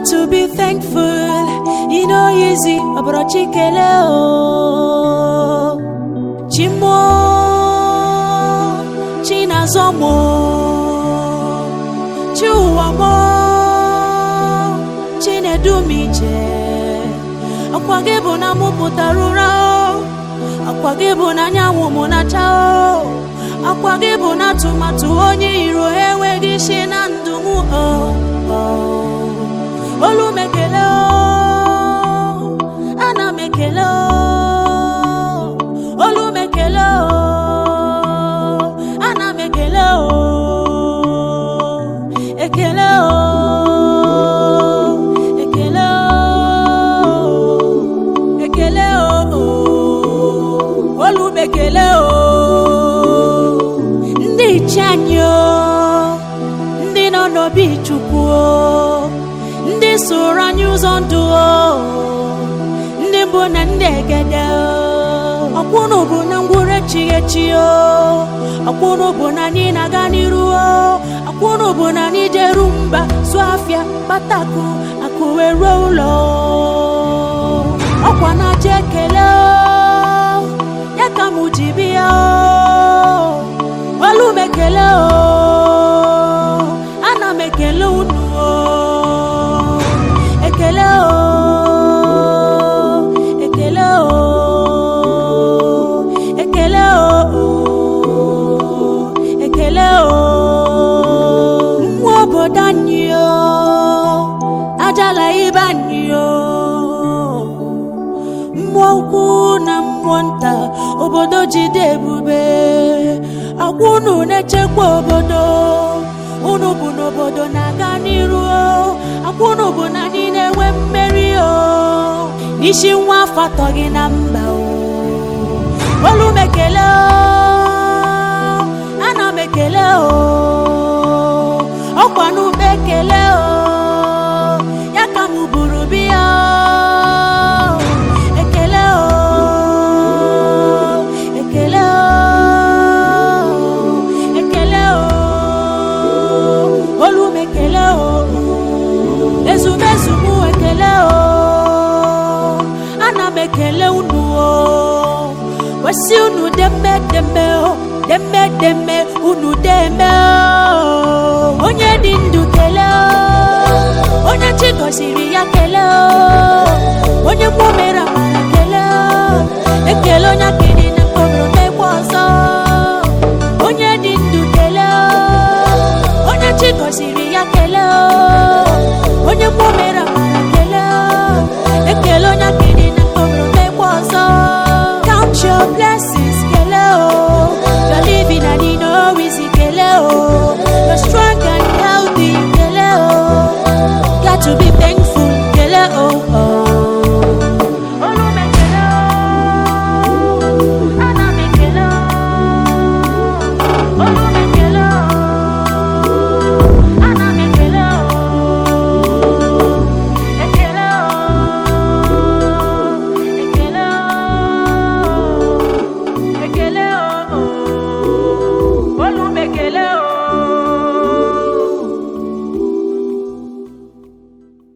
to be thankful. You know easy, ọbụrọchi kele o. Chimo, Chinazomo, Chiuwamo, Chinedumije. Akwa gị bụ na mụ pụtara ụra o. Akwa gị bụ na anyanwụ mụ na-acha o. Akwa gị bụ na atụmatụ onye iro enweghị isi na ndụ m o. o. Olu m ekele o. Ana m ekele o. Olu m ekele o. Ana m ekele o. Ekele o. Ekele o. Ekele o. Olu m ekele o. Ndị iche anyị o. Ndị nọ n'obi Chukwu o. Ndị soro anyị ụzọ ndụ o. Ndị mbụ na ndị egede o. Ọkwụnụ bụ na ngwụrụ echighị echi o. Ọkwụnụ bụ na anyị na-aga n'iru o. Ọkwụnụ bụ na anyị jeru mba zụọ afịa kpatakụ akụ wee ruo ụlọ o. Ọkwa na-aja ekele o. Ya ka mụ ji bịa o. Olu m ekele o. Ana m ekele unu o. Ekele o. Ekele o. Ekele o. Ekele o. Mmụọ obodo anyị o. Ajala ibe anyị o. Mmụọ ukwu na mmụọ nta obodo jide ebube agwa unu na-echekwa obodo unu bụ n'obodo na-aga n'iru o. agwa unu bụ na anyị na-enwe mmeri o isi nwa afọ atọ gị na mba o olu m ekele o ana m ekele o ọkwa n'ugbo ekele o ya ka m buru biya o ekele o ekele o ekele o olu m ekele o ezumezu mụ ekele o ana m ekele unu o wesi unu deme deme o deme deme unu deme o onye dị ndụ kele o onye chi gọziri ya kele o onye mmụọ mere amara kele o ekele onye aka